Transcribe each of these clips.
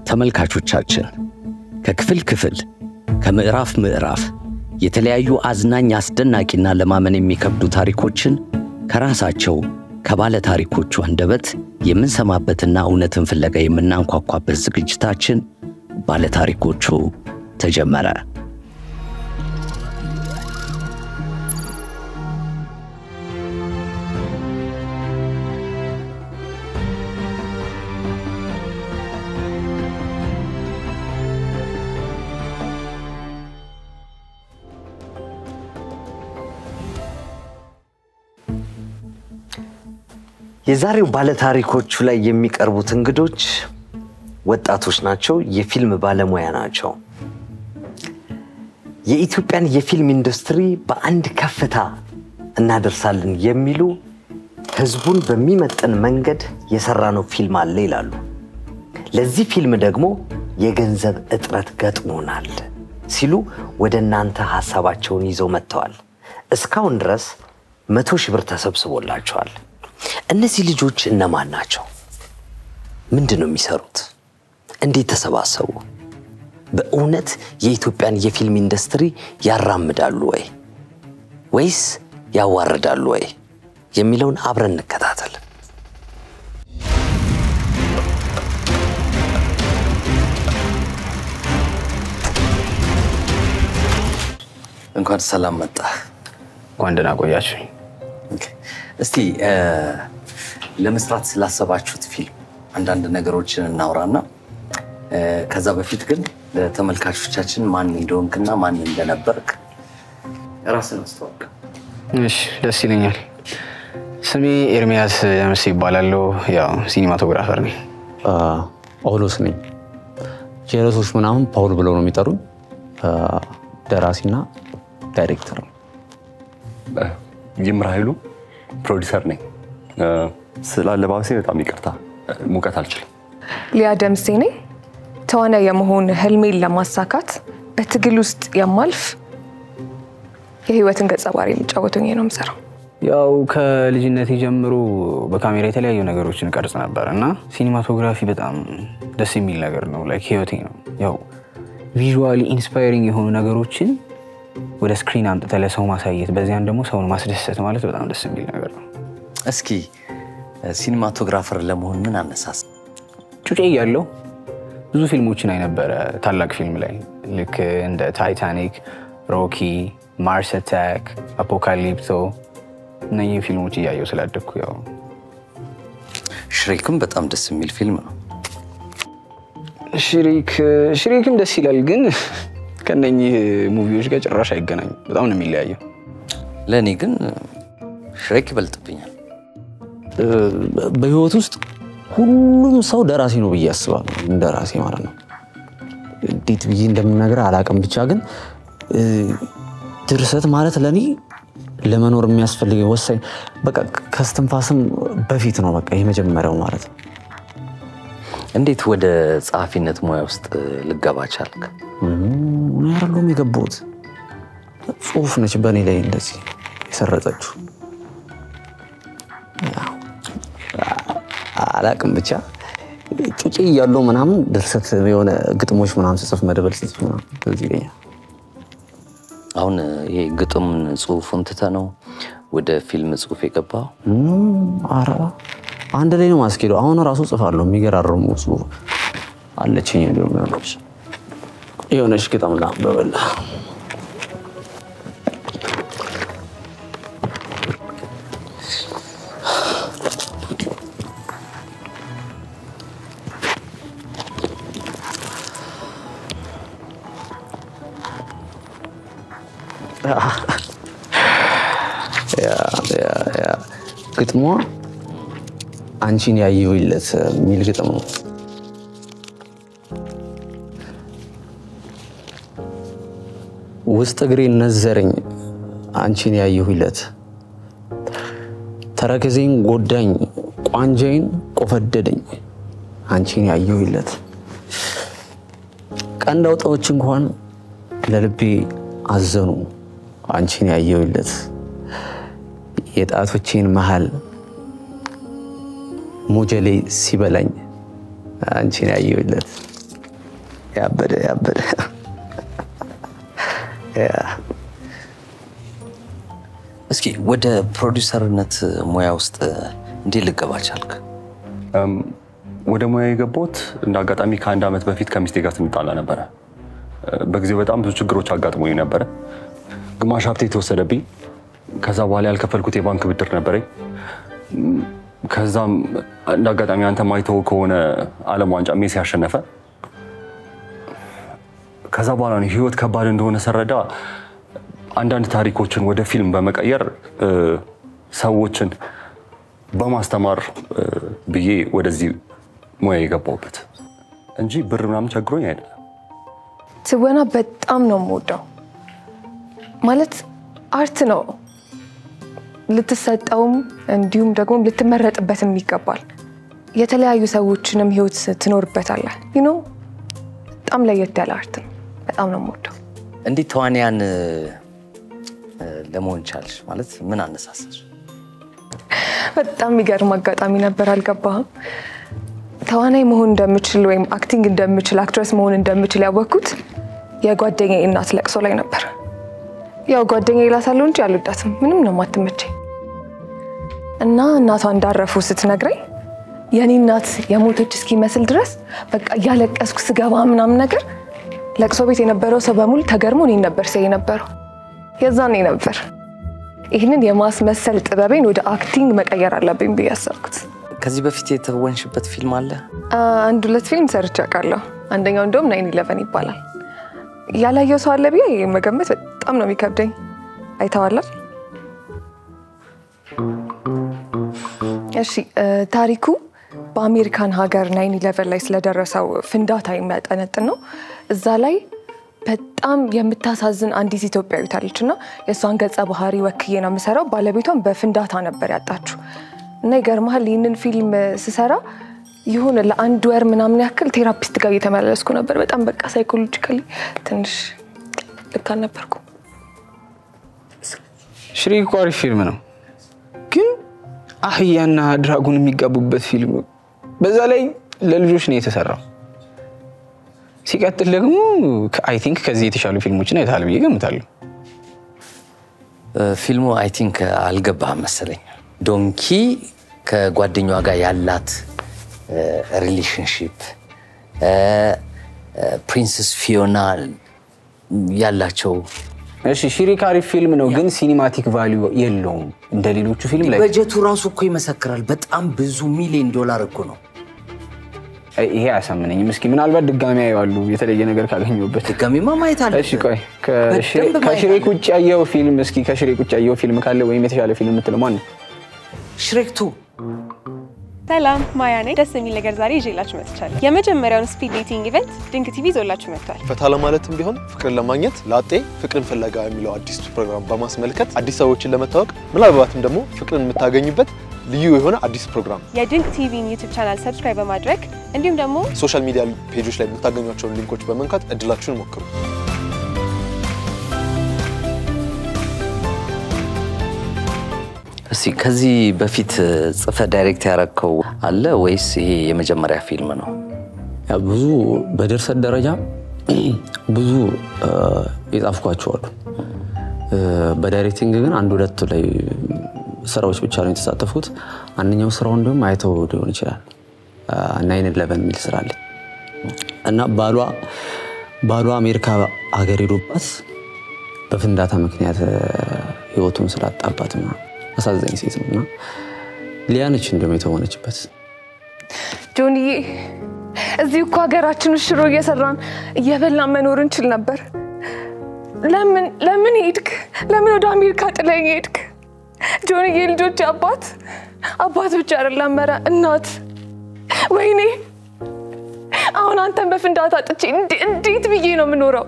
ተመልካቾቻችን ከክፍል ክፍል ከምዕራፍ ምዕራፍ የተለያዩ አዝናኝ አስደናቂና ለማመን የሚከብዱ ታሪኮችን ከራሳቸው ከባለ ታሪኮቹ አንደበት የምንሰማበትና እውነትን ፍለጋ የምናንኳኳበት ዝግጅታችን ባለ ታሪኮቹ ተጀመረ። የዛሬው ባለታሪኮቹ ላይ የሚቀርቡት እንግዶች ወጣቶች ናቸው። የፊልም ባለሙያ ናቸው። የኢትዮጵያን የፊልም ኢንዱስትሪ በአንድ ከፍታ እናደርሳለን የሚሉ ህዝቡን በሚመጥን መንገድ የሰራነው ፊልም አለ ይላሉ። ለዚህ ፊልም ደግሞ የገንዘብ እጥረት ገጥሞናል ሲሉ ወደ እናንተ ሀሳባቸውን ይዘው መጥተዋል። እስካሁን ድረስ መቶ ሺህ ብር ተሰብስቦላቸዋል። እነዚህ ልጆች እነማን ናቸው? ምንድን ነው የሚሰሩት? እንዴት ተሰባሰቡ? በእውነት የኢትዮጵያን የፊልም ኢንዱስትሪ ያራምዳሉ ወይ ወይስ ያዋርዳሉ ወይ የሚለውን አብረን እንከታተል። እንኳን ሰላም መጣ። እንኳን ደህና ቆያችሁ። እስቲ ለመስራት ስላሰባችሁት ፊልም አንዳንድ ነገሮችን እናውራና ከዛ በፊት ግን ለተመልካቾቻችን ማን እንደሆንክና ማን እንደነበርክ ራስን አስተዋውቅ። እሺ፣ ደስ ይለኛል። ስሜ ኤርሚያስ ያመስ ይባላለሁ። ያው ሲኒማቶግራፈር ነኝ። ጳውሎስ ነኝ። ጀለሶች ምናምን ፓውል ብለው ነው የሚጠሩኝ። ደራሲና ዳይሬክተር ነው። ይምር ኃይሉ ፕሮዲሰር ነኝ። ስለ አለባበሴ በጣም ይቅርታ፣ ሙቀት አልችልም። ሊያ ደምሴ ነኝ። ተዋናይ የመሆን ህልሜን ለማሳካት በትግል ውስጥ የማልፍ የህይወትን ገጸ ባህሪ የሚጫወቱኝ ነው የምሰራው። ያው ከልጅነቴ ጀምሮ በካሜራ የተለያዩ ነገሮችን ቀርጽ ነበር እና ሲኒማቶግራፊ በጣም ደስ የሚል ነገር ነው። ላይክ ህይወቴ ነው። ያው ቪዥዋሊ ኢንስፓይሪንግ የሆኑ ነገሮችን ወደ ስክሪን አምጥተህ ለሰው ማሳየት፣ በዚያን ደግሞ ሰውን ማስደሰት ማለት በጣም ደስ የሚል ነገር ነው። እስኪ ሲኒማቶግራፈር ለመሆን ምን አነሳስ? ጩጬ እያለሁ ብዙ ፊልሞችን አይነበረ ታላቅ ፊልም ላይ ልክ እንደ ታይታኒክ፣ ሮኪ፣ ማርስ አታክ፣ አፖካሊፕቶ እነኚህ ፊልሞች እያየሁ ስላደግኩ ያው ሽሬክም በጣም ደስ የሚል ፊልም ነው። ሽሪክ ሽሪክም ደስ ይላል፣ ግን ከነኚህ ሙቪዎች ጋር ጭራሽ አይገናኙም። በጣም ነው የሚለያየው። ለእኔ ግን ሽሬክ ይበልጥብኛል። በህይወት ውስጥ ሁሉም ሰው ደራሲ ነው ብዬ አስባለሁ። ደራሲ ማለት ነው። እንዴት ብዬ እንደምነግርህ አላውቅም። ብቻ ግን ድርሰት ማለት ለእኔ ለመኖር የሚያስፈልግ ወሳኝ በቃ ከስትንፋስም በፊት ነው። በቃ የመጀመሪያው ማለት ነው። እንዴት ወደ ጸሐፊነት ሙያ ውስጥ ልገባ ቻልክ? እኔ አይደለሁም የገባሁት። ጽሁፍ ነች በእኔ ላይ እንደዚህ የሰረጸችው። አላቅም ብቻ ጩጬ እያለሁ ምናምን ድርሰት የሆነ ግጥሞች ምናምን ስጽፍ መደበል ስጽፍ ምናምን ትዝ ይለኛል። አሁን ይሄ ግጥም ጽሁፉን ትተህ ነው ወደ ፊልም ጽሁፍ የገባው? ኧረ አንድ ላይ ነው ማስኬደው። አሁን ራሱ ጽፋለሁ። የሚገራርሙ ጽሁፍ አለችኝ። እንዲሁም የሆነች የሆነች ግጥም ላንብበል። ግጥሟ አንቺን ያየሁለት የሚል ግጥም ነው። ውስጥ እግሬን ነዘረኝ አንቺን ያየሁለት፣ ተረከዜን ጎዳኝ ቋንጃይን ቆፈደደኝ አንቺን ያየሁለት፣ ቀንድ አውጣዎች እንኳን ለልቤ አዘኑ አንቺን ያየሁለት የጣቶቼን መሃል ሞጀሌ ሲበላኝ አንቺን ያየሁለት ያበደ ያበደ ያ። እስኪ ወደ ፕሮዲውሰርነት ሙያ ውስጥ እንዴት ልገባ ቻልክ? እም፣ ወደ ሙያ የገባሁት እንደ አጋጣሚ ከአንድ ዓመት በፊት ከሚስቴ ጋር ስንጣላ ነበረ። እ፣ በጊዜው በጣም ብዙ ችግሮች አጋጥሞኝ ነበረ። ግማሽ ሀብቴ የተወሰደብኝ፣ ከዛ በኋላ ያልከፈልኩት የባንክ ብድር ነበረኝ። እም፣ ከዛም እንደ አጋጣሚ አንተ ማይተው ከሆነ ዓለም ዋንጫ ሜሲ ያሸነፈ። ከዛ በኋላ ነው ህይወት ከባድ እንደሆነ ስረዳ አንዳንድ ታሪኮችን ወደ ፊልም በመቀየር እ፣ ሰዎችን በማስተማር እ፣ ብዬ ወደዚህ ሙያ የገባሁበት እንጂ ብር ምናምን ቸግሮኝ አይደለም። ትወና በጣም ነው የምወደው። ማለት አርት ነው፣ ልትሰጠውም እንዲሁም ደግሞ ልትመረጥበትም ይገባል። የተለያዩ ሰዎችንም ህይወት ትኖርበታለህ። ዩኖ በጣም ለየት ያለ አርት ነው። በጣም ነው የምወደው። እንዴት ተዋንያን እ፣ ለመሆን ቻልሽ? ማለት ምን አነሳሳሽ? በጣም የሚገርም አጋጣሚ ነበር። አልገባህም? ተዋናይ መሆን እንደምችል ወይም አክቲንግ እንደምችል አክትረስ መሆን እንደምችል ያወቅኩት የጓደኛዬ እናት ለቅሶ ላይ ነበር። ያው ጓደኛዬ እላታለሁ እንጂ አልወዳትም፣ ምንም ነው የማትመቸኝ። እና እናቷ እንዳረፉ ስትነግረኝ የኔ እናት የሞተች እስኪመስል ድረስ በቃ እያለቀስኩ ስገባ ምናምን ነገር ለቅሶ ቤት የነበረው ሰው በሙሉ ተገርሞ እኔን ነበር ሲያይ የነበረው። የዛኔ ነበር ይህንን የማስመሰል ጥበቤን ወደ አክቲንግ መቀየር አለብኝ ብዬ ያሰብኩት። ከዚህ በፊት የተወንሽበት ፊልም አለ? አንድ ሁለት ፊልም ሰርቼ አውቃለሁ። አንደኛው እንደውም ናይን ኢለቨን ይባላል። ያላየው ሰው አለ ብዬ መገመት በጣም ነው የሚከብደኝ። አይተዋላል? እሺ እ፣ ታሪኩ በአሜሪካን ሀገር ናይን ኢለቨን ላይ ስለደረሰው ፍንዳታ የሚያጠነጥን ነው። እዛ ላይ በጣም የምታሳዝን አንዲት ኢትዮጵያዊት አለች እና የእሷን ገጸ ባህሪ ወክዬ ነው የምሰራው። ባለቤቷን በፍንዳታ ነበር ያጣችው እና ይገርመሃል ይህንን ፊልም ስሰራ የሆነ ለአንድ ወር ምናምን ያክል ቴራፒስት ጋር እየተመላለስኩ ነበር። በጣም በቃ ሳይኮሎጂካሊ ትንሽ ልክ አልነበርኩም። ሽሪክ እኮ አሪፍ ፊልም ነው፣ ግን አህያና ድራጎን የሚጋቡበት ፊልም ነው። በዛ ላይ ለልጆች ነው የተሰራው። ሲቀጥል ደግሞ አይ ቲንክ ከዚህ የተሻሉ ፊልሞችን አይተሃል ብዬ ገምታለሁ። እ፣ ፊልሙ አይ ቲንክ አልገባህም መሰለኝ። ዶንኪ ከጓደኛዋ ጋር ያላት ሪሌሽንሽፕ ፕሪንስስ ፊዮና ያላቸው እሺ ሽሪክ አሪፍ ፊልም ነው፣ ግን ሲኒማቲክ ቫሊዩ የለውም እንደ ሌሎቹ ፊልም ላይ በጀቱ ራሱ እኮ ይመሰክራል። በጣም ብዙ ሚሊዮን ዶላር እኮ ነው። ይሄ አያሳምነኝም። እስኪ ምናልባት ድጋሚ ያየዋሉ የተለየ ነገር ካገኘሁበት። ድጋሚማ ማየት አለ። እሺ ቆይ ከሽሬ- በደንብ ማየት ከሽሬክ ውጭ ያየው ፊልም እስኪ ከሽሬክ ውጭ ያየው ፊልም ካለ ወይም የተሻለ ፊልም የምትለው ማን ነው? ሽሬክቱ ሰላም ማያ ነኝ። ደስ የሚል ነገር ዛሬ ይዤላችሁ መጥቻለሁ። የመጀመሪያውን ስፒድ ዴቲንግ ኢቨንት ድንቅ ቲቪ ይዞላችሁ መጥቷል። ፈታ ለማለትም ቢሆን ፍቅርን ለማግኘት ላጤ ፍቅርን ፍለጋ የሚለው አዲስ ፕሮግራም በማስመልከት አዲስ ሰዎችን ለመታወቅ ምናልባትም ደግሞ ፍቅርን የምታገኙበት ልዩ የሆነ አዲስ ፕሮግራም የድንቅ ቲቪን ዩቲዩብ ቻናል ሰብስክራይብ በማድረግ እንዲሁም ደግሞ ሶሻል ሚዲያ ፔጆች ላይ የምታገኟቸውን ሊንኮች በመንካት እድላችሁን ሞክሩ። እስቲ ከዚህ በፊት ጽፈ ዳይሬክት ያረከው አለ ወይስ ይሄ የመጀመሪያ ፊልም ነው? ያ ብዙ በድርሰት ደረጃ ብዙ እ፣ የጻፍኳቸው አሉ። እ፣ በዳይሬክቲንግ ግን አንድ ሁለት ላይ ስራዎች ብቻ ነው የተሳተፉት። አንደኛው ስራው እንዲሁም አይተው ሊሆን ይችላል ናይን ኢለቨን የሚል ስራ አለ እና ባሏ ባሏ አሜሪካ ሀገር ሄዶባት በፍንዳታ ምክንያት እ፣ ህይወቱን ስላጣባት ምናምን አሳዛኝ ሴት ነው እና ሊያነች እንዲሁም የተሆነችበት ጆንዬ እዚህ እኮ ሀገራችን ውስጥ ሽሮ እየሰራን እየበላን መኖር እንችል ነበር። ለምን ለምን ሄድክ? ለምን ወደ አሜሪካ ጥለኝ ሄድክ? ጆንዬ ልጆች አባት አባት ብቻ አይደለም መረ እናት። ወይኔ አሁን አንተን በፍንዳታ ጥቼ እንዴ- እንዴት ብዬ ነው የምኖረው?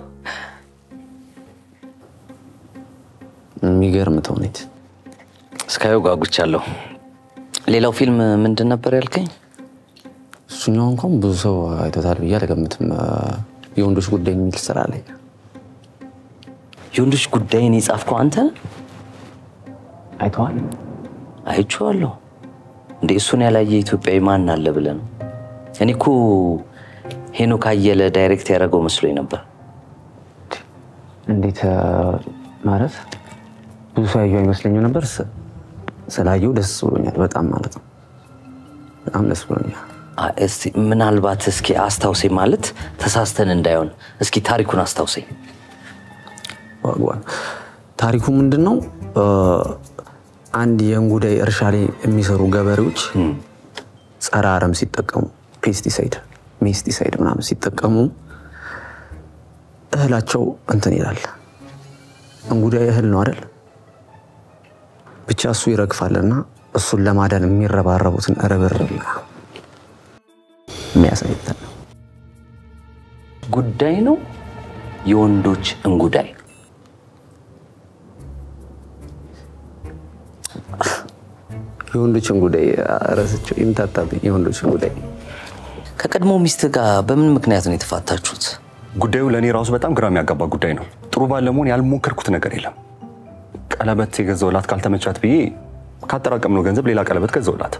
የሚገርም ተውኔት እስካየው ጓጉቻለሁ። ሌላው ፊልም ምንድን ነበር ያልከኝ? እሱኛው እንኳን ብዙ ሰው አይቶታል ብዬ አልገምትም። የወንዶች ጉዳይ የሚል ስራ ላይ የወንዶች ጉዳይን የጻፍከው አንተ? አይተዋል። አይቼዋለሁ። እንደ እሱን ያላየ ኢትዮጵያዊ ማን አለ ብለህ ነው? እኔ እኮ ሄኖክ አየለ ዳይሬክት ያደረገው መስሎኝ ነበር። እንዴት እ፣ ማለት ብዙ ሰው ያየው አይመስለኝም ነበር። ስ- ስላየው ደስ ብሎኛል በጣም ማለት ነው። በጣም ደስ ብሎኛል። አ፣ እስቲ ምናልባት እስኪ አስታውሰኝ፣ ማለት ተሳስተን እንዳይሆን እስኪ ታሪኩን አስታውሰኝ። ዋግዋን ታሪኩ ምንድን ነው? እ፣ አንድ የእንጉዳይ እርሻ ላይ የሚሰሩ ገበሬዎች ጸረ አረም ሲጠቀሙ ፔስቲሳይድ፣ ሜስቲሳይድ ምናምን ሲጠቀሙ እህላቸው እንትን ይላል። እንጉዳይ እህል ነው አይደል? ብቻ እሱ ይረግፋልና እሱን ለማዳን የሚረባረቡትን ርብርብ የሚያሳይ እንትን ነው። ጉዳይ ነው የወንዶች እንጉዳይ። የወንዶችን ጉዳይ ረስቸው ይምታታብኝ። የወንዶችን ጉዳይ ከቀድሞ ሚስት ጋር በምን ምክንያት ነው የተፋታችሁት? ጉዳዩ ለእኔ ራሱ በጣም ግራ የሚያጋባ ጉዳይ ነው። ጥሩ ባል ለመሆን ያልሞከርኩት ነገር የለም። ቀለበት የገዛውላት ካልተመቻት ብዬ ካጠራቀምነው ገንዘብ ሌላ ቀለበት ገዛውላት።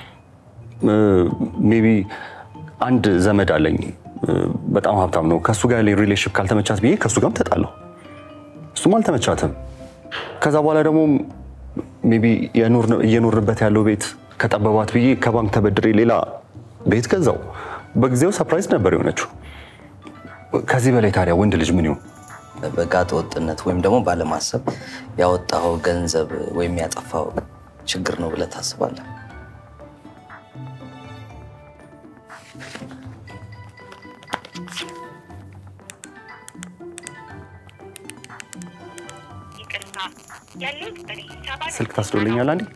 ሜቢ አንድ ዘመድ አለኝ እ፣ በጣም ሀብታም ነው። ከእሱ ጋር ያለኝ ሪሌሽንሽፕ ካልተመቻት ብዬ ከእሱ ጋርም ተጣለሁ። እሱም አልተመቻትም። ከዛ በኋላ ደግሞ ሜቢ እየኖርንበት ያለው ቤት ከጠበባት ብዬ ከባንክ ተበድሬ ሌላ ቤት ገዛው። በጊዜው ሰርፕራይዝ ነበር የሆነችው። ከዚህ በላይ ታዲያ ወንድ ልጅ ምን ይሁን? በጋጠ ወጥነት ወይም ደግሞ ባለማሰብ ያወጣኸው ገንዘብ ወይም ያጠፋው ችግር ነው ብለህ ታስባለህ? ስልክ ታስዶልኛል አንዴ።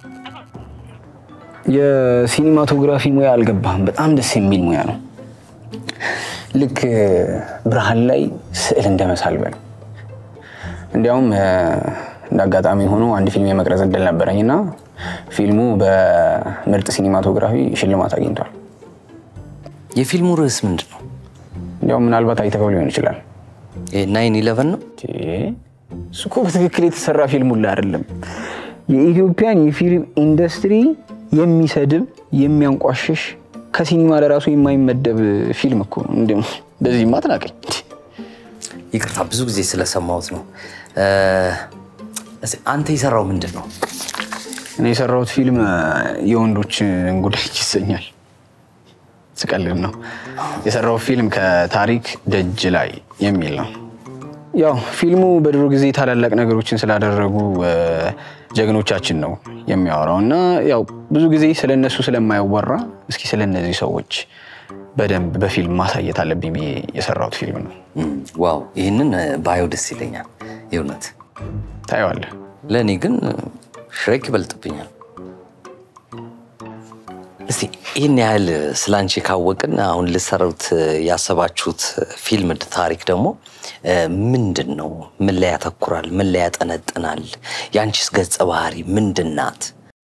የሲኒማቶግራፊ ሙያ አልገባህም። በጣም ደስ የሚል ሙያ ነው። ልክ ብርሃን ላይ ስዕል እንደመሳል በል። እንዲያውም እ፣ እንደ አጋጣሚ ሆኖ አንድ ፊልም የመቅረጽ እድል ነበረኝ እና ፊልሙ በምርጥ ሲኒማቶግራፊ ሽልማት አግኝቷል። የፊልሙ ርዕስ ምንድን ነው? እንዲያውም ምናልባት አይተኸው ሊሆን ይችላል። ናይን ኢለቨን ነው። እሱ እኮ በትክክል የተሰራ ፊልም ሁላ አይደለም። የኢትዮጵያን የፊልም ኢንዱስትሪ የሚሰድብ የሚያንቋሽሽ ከሲኒማ ለራሱ የማይመደብ ፊልም እኮ ነው። እንደ በዚህ ማትናቀኝ ይቅርታ ብዙ ጊዜ ስለሰማሁት ነው። እ፣ እስኪ አንተ የሰራው ምንድን ነው? እኔ የሰራሁት ፊልም የወንዶች እንጉዳይ ይሰኛል። ስቀልድ ነው። የሰራሁት ፊልም ከታሪክ ደጅ ላይ የሚል ነው። ያው ፊልሙ በድሮ ጊዜ ታላላቅ ነገሮችን ስላደረጉ እ፣ ጀግኖቻችን ነው የሚያወራው እና ያው ብዙ ጊዜ ስለነሱ ስለማይወራ እስኪ ስለነዚህ ሰዎች በደንብ በፊልም ማሳየት አለብኝ ብዬ የሰራሁት ፊልም ነው። እም፣ ዋው ይህንን እ፣ ባየው ደስ ይለኛል የእውነት። ታየዋለህ። ለእኔ ግን እ፣ ሽሬክ ይበልጥብኛል። እስቲ ይህን ያህል ስለ አንቺ ካወቅን አሁን ልሰሩት ያሰባችሁት ፊልም ታሪክ ደግሞ እ፣ ምንድን ነው? ምን ላይ ያተኩራል? ምን ላይ ያጠነጥናል? የአንቺስ ገጸ ባህሪ ምንድን ናት?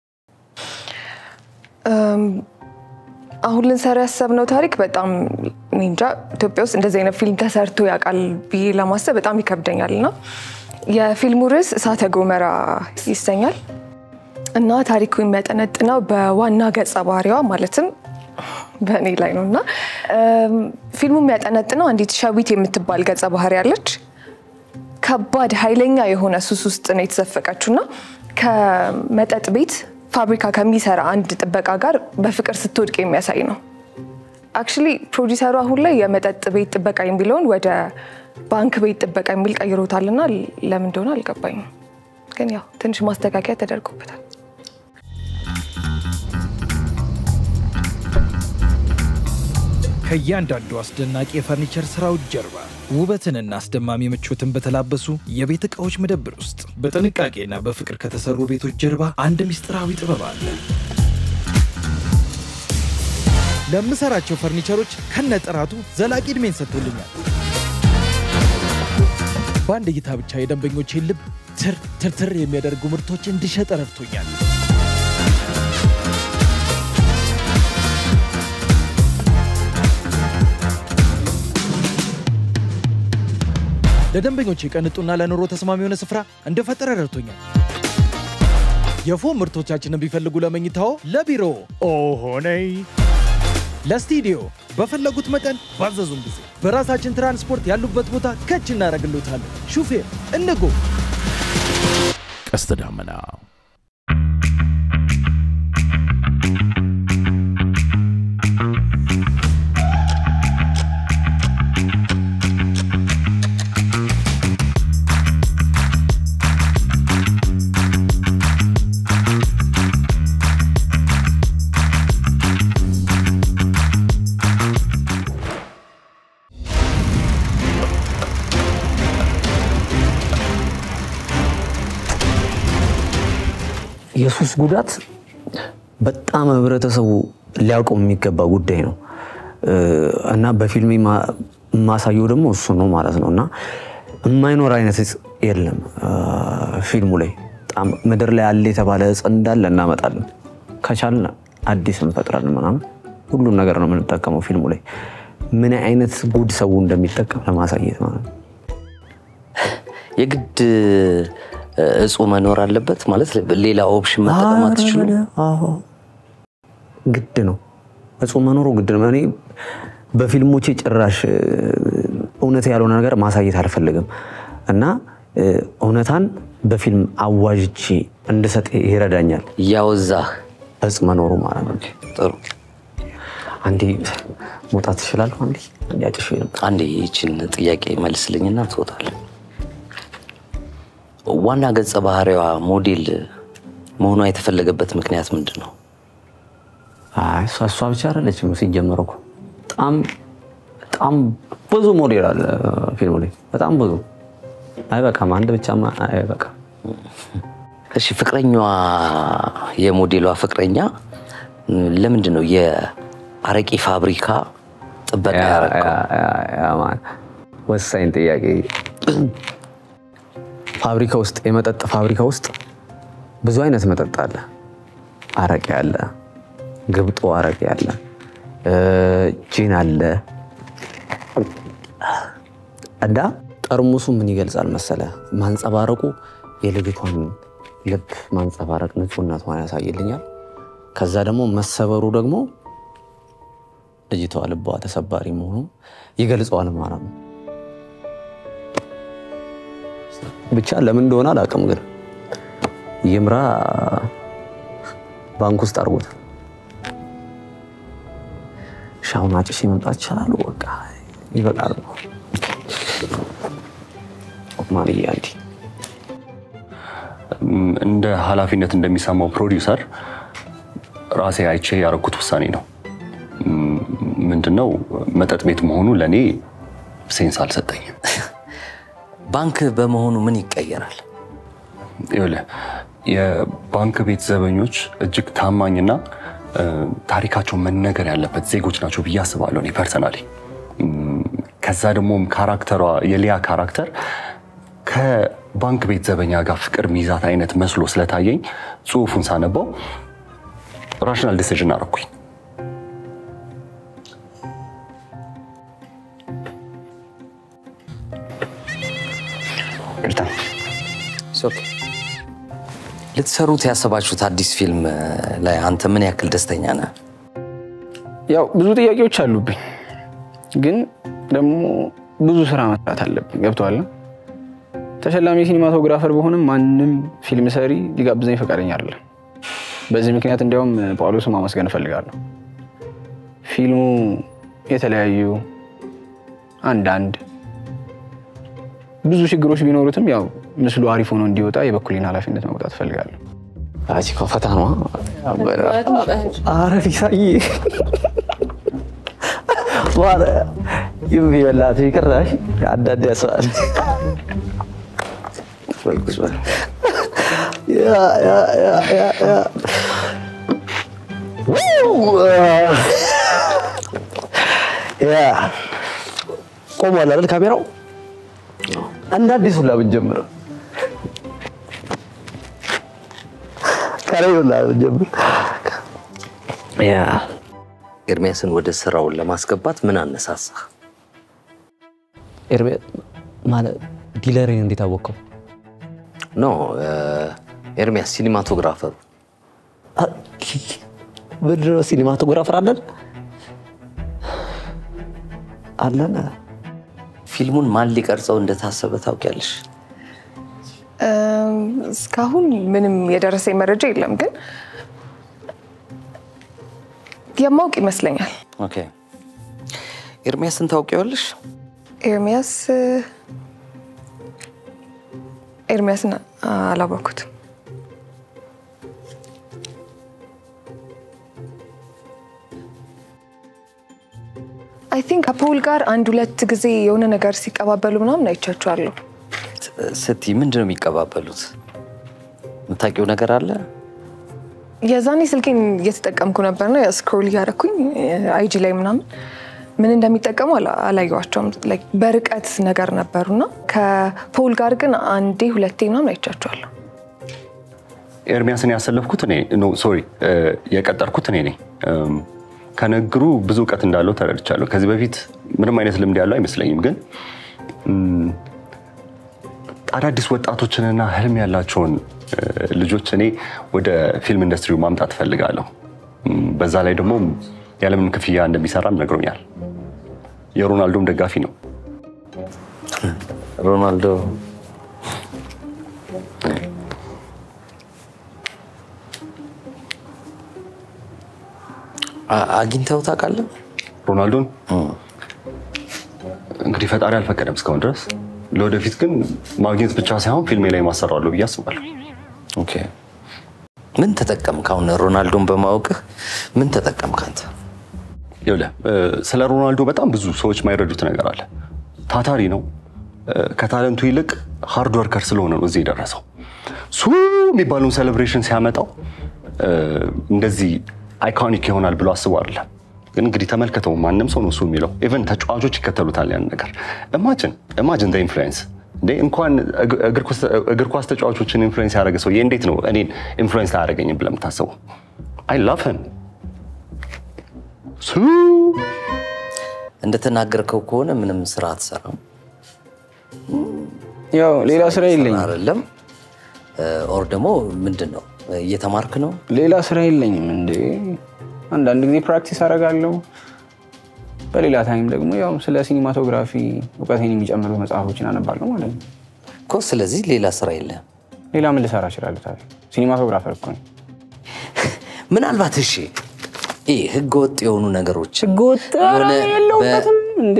አሁን ልንሰራ ያሰብነው ታሪክ በጣም እኔ እንጃ ኢትዮጵያ ውስጥ እንደዚህ አይነት ፊልም ተሰርቶ ያውቃል ብዬ ለማሰብ በጣም ይከብደኛል እና የፊልሙ ርዕስ እሳተ ገሞራ ይሰኛል እና ታሪኩ የሚያጠነጥነው በዋና ገጸ ባህሪዋ ማለትም በእኔ ላይ ነው እና እም፣ ፊልሙ የሚያጠነጥነው አንዲት ሸዊት የምትባል ገጸ ባህሪ አለች። ከባድ ኃይለኛ የሆነ ሱስ ውስጥ ነው የተዘፈቀችው እና ከመጠጥ ቤት ፋብሪካ ከሚሰራ አንድ ጥበቃ ጋር በፍቅር ስትወድቅ የሚያሳይ ነው። አክቹሊ ፕሮዲሰሩ አሁን ላይ የመጠጥ ቤት ጥበቃ የሚለውን ወደ ባንክ ቤት ጥበቃ የሚል ቀይሮታልና ለምን እንደሆነ አልገባኝም። ግን ያው ትንሽ ማስተካከያ ተደርጎበታል። ከእያንዳንዱ አስደናቂ የፈርኒቸር ስራዎች ጀርባ ውበትንና አስደማሚ ምቾትን በተላበሱ የቤት ዕቃዎች መደብር ውስጥ በጥንቃቄና በፍቅር ከተሰሩ ቤቶች ጀርባ አንድ ምስጢራዊ ጥበብ አለ። ለምሰራቸው ፈርኒቸሮች ከነጥራቱ ዘላቂ ዕድሜን ሰጥቶልኛል። በአንድ እይታ ብቻ የደንበኞቼን ልብ ትር ትርትር የሚያደርጉ ምርቶች እንድሸጥ ረድቶኛል። ለደንበኞች ቅንጡና ለኑሮ ተስማሚ የሆነ ስፍራ እንደፈጠረ ረድቶኛል። የፎም ምርቶቻችንን ቢፈልጉ ለመኝታዎ፣ ለቢሮ ኦሆነይ ለስቱዲዮ በፈለጉት መጠን ባዘዙን ጊዜ በራሳችን ትራንስፖርት ያሉበት ቦታ ከች እናደርግሎታለን። ሹፌር እንጎ ቀስተ ደመና የሱስ ጉዳት በጣም ህብረተሰቡ ሊያውቀው የሚገባ ጉዳይ ነው እና በፊልም የማሳየው ደግሞ እሱ ነው ማለት ነው እና የማይኖር አይነት እጽ የለም ፊልሙ ላይ በጣም ምድር ላይ አለ የተባለ እጽ እንዳለ እናመጣለን። ከቻልን አዲስ እንፈጥራለን ምናምን ሁሉም ነገር ነው የምንጠቀመው ፊልሙ ላይ ምን አይነት ጉድ ሰው እንደሚጠቀም ለማሳየት ማለት ነው። የግድ እጹ መኖር አለበት ማለት ሌላ ኦፕሽን መጠቀም አትችሉም? አዎ፣ ግድ ነው እጹ መኖሩ ግድ ነው። እኔ በፊልሞቼ ጭራሽ እውነት ያልሆነ ነገር ማሳየት አልፈልግም እና እውነታን በፊልም አዋዥቼ እንድሰጥ ይረዳኛል። ያወዛህ እጽ መኖሩ ማለት ነው። ጥሩ። አንዴ መውጣት ትችላለሁ? አንዴ አንዴ አጭሽ ነበር። አንዴ ይችን ጥያቄ መልስልኝና ትወጣለህ። ዋና ገጸ ባህሪዋ ሞዴል መሆኗ የተፈለገበት ምክንያት ምንድን ነው? አይ እሷ እሷ ብቻ አይደለችም። ሲጀመር እኮ በጣም በጣም ብዙ ሞዴል አለ ፊልሙ ላይ በጣም ብዙ። አይበቃም፣ አንድ ብቻማ አይበቃም። እሺ፣ ፍቅረኛዋ የሞዴሏ ፍቅረኛ ለምንድን ነው የአረቄ ፋብሪካ ጥበቃ ያደረገው? ወሳኝ ጥያቄ። ፋብሪካ ውስጥ የመጠጥ ፋብሪካ ውስጥ ብዙ አይነት መጠጥ አለ። አረቄ አለ፣ ግብጦ አረቄ አለ፣ ጂን አለ እና ጠርሙሱ ምን ይገልጻል መሰለ? ማንጸባረቁ የልጅቷን ልብ ማንጸባረቅ ንጹህነቷን ያሳይልኛል። ከዛ ደግሞ መሰበሩ ደግሞ ልጅቷ ልቧ ተሰባሪ መሆኑ ይገልጸዋል ማለት ነው። ብቻ ለምን እንደሆነ አላውቅም፣ ግን ይምራ ባንክ ውስጥ አድርጎት ሻውን አጭሼ መምጣት ይችላሉ። በቃ ይበቃል። ማንያ እንዲ እንደ ኃላፊነት እንደሚሰማው ፕሮዲውሰር ራሴ አይቼ ያደረኩት ውሳኔ ነው። ምንድነው መጠጥ ቤት መሆኑ ለእኔ ሴንስ አልሰጠኝም። ባንክ በመሆኑ ምን ይቀየራል? ይኸውልህ የባንክ ቤት ዘበኞች እጅግ ታማኝና ታሪካቸው መነገር ያለበት ዜጎች ናቸው ብዬ አስባለሁ እኔ ፐርሰናሊ። ከዛ ደግሞ ካራክተሯ የሊያ ካራክተር ከባንክ ቤት ዘበኛ ጋር ፍቅር ሚዛት አይነት መስሎ ስለታየኝ ጽሁፉን ሳነባው ራሽናል ዲሲዥን አደረኩኝ። ልትሰሩት ያሰባችሁት አዲስ ፊልም ላይ አንተ ምን ያክል ደስተኛ ነህ? ያው ብዙ ጥያቄዎች አሉብኝ፣ ግን ደግሞ ብዙ ስራ መስራት አለብኝ። ገብቶሃል? ተሸላሚ ሲኒማቶግራፈር በሆንም ማንም ፊልም ሰሪ ሊጋብዘኝ ፈቃደኛ አይደለም። በዚህ ምክንያት እንዲያውም ጳውሎስን ማመስገን እፈልጋለሁ። ፊልሙ የተለያዩ አንዳንድ ብዙ ችግሮች ቢኖሩትም ያው ምስሉ አሪፍ ሆኖ እንዲወጣ የበኩሌን ኃላፊነት መውጣት እፈልጋለሁ። አቺ ፈታ ነው። ኧረ ፊሳዬ የሚበላት ይቅራሽ አንዳንድ ያስባል። ቆሟል አይደል ካሜራው? እንደ አዲስ ሁላ ብንጀምር ከሬ ሁላ ብንጀምር ያ ኤርሚያስን ወደ ስራውን ለማስገባት ምን አነሳሳ? ኤርሚያስ ማለት ዲለሬን እንዴት አወቀው? ኖ ኤርሚያስ ሲኒማቶግራፈሩ ምንድን ነው ሲኒማቶግራፈር አለን? አለን? ፊልሙን ማን ሊቀርጸው እንደታሰበ ታውቂያለሽ? እም፣ እስካሁን ምንም የደረሰኝ መረጃ የለም፣ ግን የማውቅ ይመስለኛል። ኦኬ። ኤርሚያስን ታውቂዋለሽ? ኤርሚያስ ኤርሚያስን አላወኩትም። አይ ቲንክ ከፖል ጋር አንድ ሁለት ጊዜ የሆነ ነገር ሲቀባበሉ ምናምን አይቻቸዋለሁ። ስትይ ምንድን ነው የሚቀባበሉት? የምታውቂው ነገር አለ? የዛኔ ስልኬን እየተጠቀምኩ ነበርና ስክሮል እያደረኩኝ አይጂ ላይ ምናምን ምን እንደሚጠቀሙ አላ- አላየኋቸውም። ላይክ በርቀት ነገር ነበሩና ከፖል ጋር ግን አንዴ ሁለቴ ምናምን አይቻቸዋለሁ። ኤርሚያስን ያሰለፍኩት እኔ ኖ ሶሪ የቀጠርኩት እኔ ነኝ። እም፣ ከንግግሩ ብዙ እውቀት እንዳለው ተረድቻለሁ። ከዚህ በፊት ምንም አይነት ልምድ ያለው አይመስለኝም። ግን እም፣ አዳዲስ ወጣቶችንና ህልም ያላቸውን እ፣ ልጆች እኔ ወደ ፊልም ኢንዱስትሪው ማምጣት እፈልጋለሁ። እም፣ በዛ ላይ ደግሞ ያለምንም ክፍያ እንደሚሰራም ነግሮኛል። የሮናልዶም ደጋፊ ነው። ሮናልዶ አ- አግኝተው ታውቃለህ? ሮናልዶን እንግዲህ ፈጣሪ አልፈቀደም እስካሁን ድረስ። ለወደፊት ግን ማግኘት ብቻ ሳይሆን ፊልሜ ላይ ማሰራለሁ ብዬ አስባለሁ። ኦኬ። ምን ተጠቀምክ? አሁን ሮናልዶን በማወቅህ ምን ተጠቀምክ አንተ? ይኸውልህ እ፣ ስለ ሮናልዶ በጣም ብዙ ሰዎች የማይረዱት ነገር አለ። ታታሪ ነው። እ፣ ከታለንቱ ይልቅ ሃርድ ወርከር ስለሆነ ነው እዚህ የደረሰው። ሱ የሚባለውን ሴሌብሬሽን ሲያመጣው እ፣ እንደዚህ አይኮኒክ ይሆናል ብሎ አስቦ አይደለም። ግን እንግዲህ ተመልከተው፣ ማንም ሰው ነው እሱ የሚለው። ኢቨን ተጫዋቾች ይከተሉታል ያን ነገር። ኢማጅን ኢማጅን ኢንፍሉዌንስ እንዴ እንኳን እግ- እግር ኳስ- እግር ኳስ ተጫዋቾችን ኢንፍሉዌንስ ያደረገ ሰው እንዴት ነው እኔን ኢንፍሉዌንስ አያደርገኝም ብለህ የምታስበው? አይ ላቭ ሂም ሱ እንደተናገርከው ከሆነ ምንም ስራ አትሰራም ያው ሌላ ስራ የለኝም፣ አይደለም? ኦር ደግሞ ምንድን ነው እየተማርክ ነው? ሌላ ስራ የለኝም። እንዴ አንዳንድ ጊዜ ፕራክቲስ አደርጋለሁ። በሌላ ታይም ደግሞ ያው ስለ ሲኒማቶግራፊ እውቀቴን የሚጨምሩ መጽሐፎችን አነባለሁ ማለት ነው። እኮ ስለዚህ ሌላ ስራ የለም። ሌላ ምን ልሰራ እችላለሁ ታዲያ? ሲኒማቶግራፈር እኮ ነኝ። ምናልባት እሺ፣ ይህ ህገወጥ የሆኑ ነገሮች ህገወጥ የሆነ በ- የለውበትም እንዴ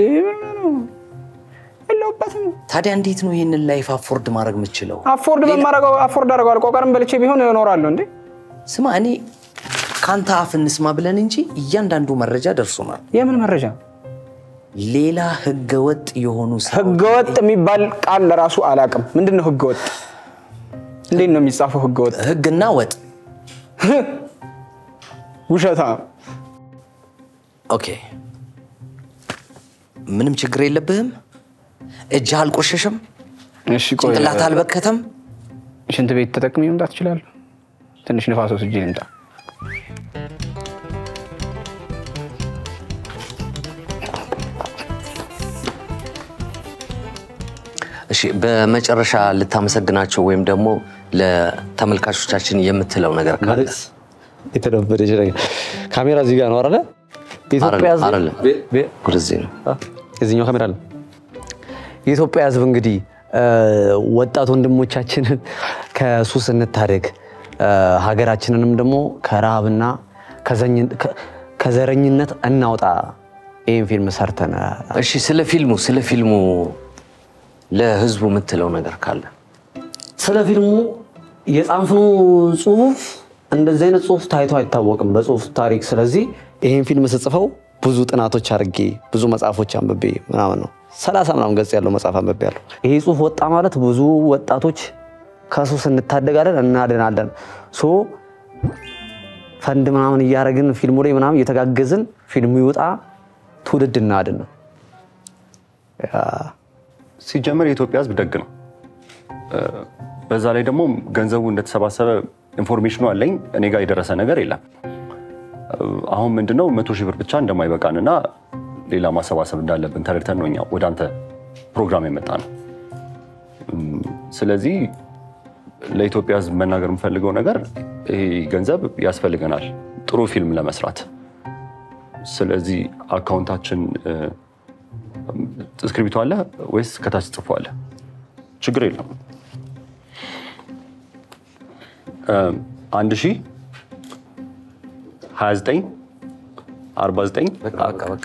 የለውበትም። ታዲያ እንዴት ነው ይህንን ላይፍ አፎርድ ማድረግ የምችለው? አፎርድ በማረገው አፎርድ አደርገዋለሁ። ቆቀርም በልቼ ቢሆን እኖራለሁ እንዴ። ስማ፣ እኔ ከአንተ አፍ እንስማ ብለን እንጂ እያንዳንዱ መረጃ ደርሶናል። የምን መረጃ? ሌላ ህገወጥ የሆኑ ስራዎች- ህገወጥ የሚባል ቃል ለራሱ አላውቅም። ምንድን ነው ህገወጥ? እንዴት ነው የሚጻፈው ህገወጥ? ህግና ወጥ ውሸታ ኦኬ፣ ምንም ችግር የለብህም። እጅህ አልቆሸሸም፣ እሺ ቆይ ጭንቅላት አልበከተም። ሽንት ቤት ተጠቅሜ መምጣት እችላለሁ? ትንሽ ንፋስ ወስጄ ልምጣ። እሺ፣ በመጨረሻ ልታመሰግናቸው ወይም ደግሞ ለተመልካቾቻችን የምትለው ነገር ካለ ማለት የተደበደች ነገር ካሜራ እዚህ ጋር ነው አይደለ? የኢትዮጵያ ሕዝብ አይደለም፣ ቤ- ቤ- ወደዚህ ነው። የዚህኛው ካሜራ አለ። የኢትዮጵያ ሕዝብ እንግዲህ እ፣ ወጣት ወንድሞቻችንን ከሱስ እንታደግ፣ እ፣ ሀገራችንንም ደግሞ ከረሃብና ከዘኝ- ከ- ከዘረኝነት እናውጣ። ይህን ፊልም ሰርተን እሺ፣ ስለ ፊልሙ ስለ ፊልሙ ለህዝቡ የምትለው ነገር ካለ ስለ ፊልሙ የጻፍነው ጽሁፍ እንደዚህ አይነት ጽሁፍ ታይቶ አይታወቅም በጽሁፍ ታሪክ። ስለዚህ ይህን ፊልም ስጽፈው ብዙ ጥናቶች አድርጌ ብዙ መጽሐፎች አንብቤ ምናምን ነው። ሰላሳ ምናምን ገጽ ያለው መጽሐፍ አንብቤ ያለው ይሄ ጽሁፍ ወጣ ማለት ብዙ ወጣቶች ከሱስ እንታደጋለን፣ እናድናለን። ሶ ፈንድ ምናምን እያደረግን ፊልሙ ላይ ምናምን እየተጋገዝን ፊልሙ ይውጣ፣ ትውልድ እናድን ነው። ሲጀመር የኢትዮጵያ ሕዝብ ደግ ነው። እ፣ በዛ ላይ ደግሞ ገንዘቡ እንደተሰባሰበ ኢንፎርሜሽኑ አለኝ። እኔ ጋር የደረሰ ነገር የለም። እ፣ አሁን ምንድነው መቶ ሺህ ብር ብቻ እንደማይበቃንና ሌላ ማሰባሰብ እንዳለብን ተረድተን ነው እኛ ወደ አንተ ፕሮግራም የመጣ ነው። እም፣ ስለዚህ ለኢትዮጵያ ሕዝብ መናገር የምፈልገው ነገር ይሄ ገንዘብ ያስፈልገናል ጥሩ ፊልም ለመስራት። ስለዚህ አካውንታችን እ፣ እስክሪብቶ አለ ወይስ ከታች ጽፏል? ችግር የለም። አንድ ሺህ ሀያ ዘጠኝ አርባ ዘጠኝ በቃ በቃ በቃ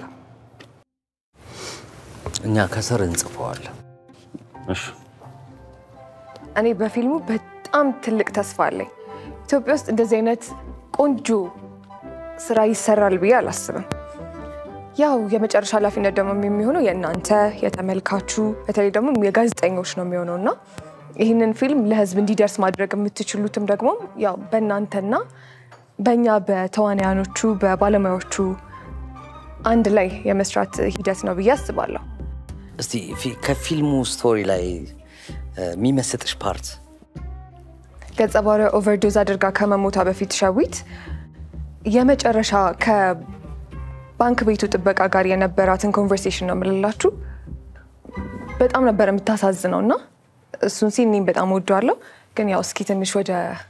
እኛ ከስር እንጽፈዋለን። እሺ እኔ በፊልሙ በጣም ትልቅ ተስፋ አለኝ። ኢትዮጵያ ውስጥ እንደዚህ አይነት ቆንጆ ስራ ይሰራል ብዬ አላስብም። ያው የመጨረሻ ኃላፊነት ደግሞ የሚሆነው የእናንተ የተመልካቹ፣ በተለይ ደግሞ የጋዜጠኞች ነው የሚሆነው እና ይህንን ፊልም ለህዝብ እንዲደርስ ማድረግ የምትችሉትም ደግሞ ያው በእናንተና በእኛ በተዋናያኖቹ በባለሙያዎቹ አንድ ላይ የመስራት ሂደት ነው ብዬ አስባለሁ። እስቲ ፊ- ከፊልሙ ስቶሪ ላይ እ፣ የሚመስጥሽ ፓርት ገጸ ባህሪዋ ኦቨርዶዝ አድርጋ ከመሞታ በፊት ሸዊት የመጨረሻ ከባንክ ቤቱ ጥበቃ ጋር የነበራትን ኮንቨርሴሽን ነው የምልላችሁ። በጣም ነበር የምታሳዝነው እና እሱን ሲን እኔም በጣም ወደዋለሁ። ግን ያው እስኪ ትንሽ ወደ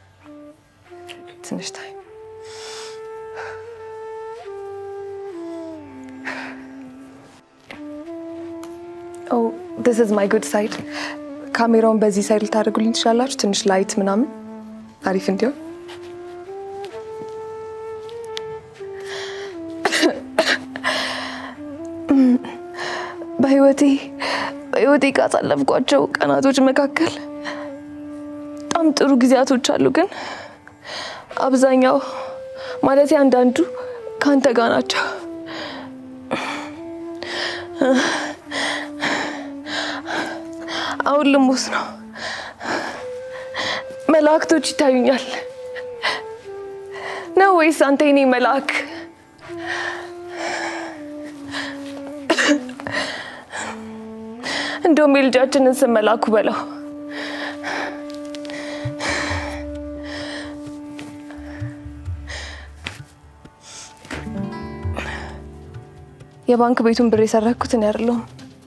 ትንሽ ታይ ዲስ ኢዝ ማይ ጉድ ሳይድ። ካሜራውን በዚህ ሳይድ ልታደርጉልኝ ትችላላችሁ? ትንሽ ላይት ምናምን አሪፍ እንዲሆን በህይወቴ በህይወቴ ካሳለፍኳቸው ቀናቶች መካከል በጣም ጥሩ ጊዜያቶች አሉ፣ ግን አብዛኛው ማለት አንዳንዱ ከአንተ ጋር ናቸው። አሁን ልሞት ነው። መላእክቶች ይታዩኛል ነው ወይስ አንተ የኔ መልአክ? እንደውም የልጃችንን ስም መልአኩ በለው። የባንክ ቤቱን ብር የሰረኩት እኔ አይደለሁም።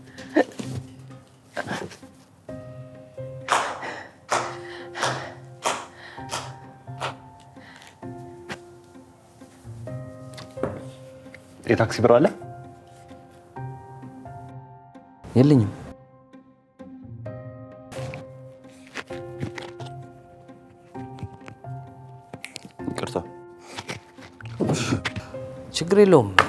የታክሲ ብር አለ? የለኝም። ይቅርታ። ችግር የለውም።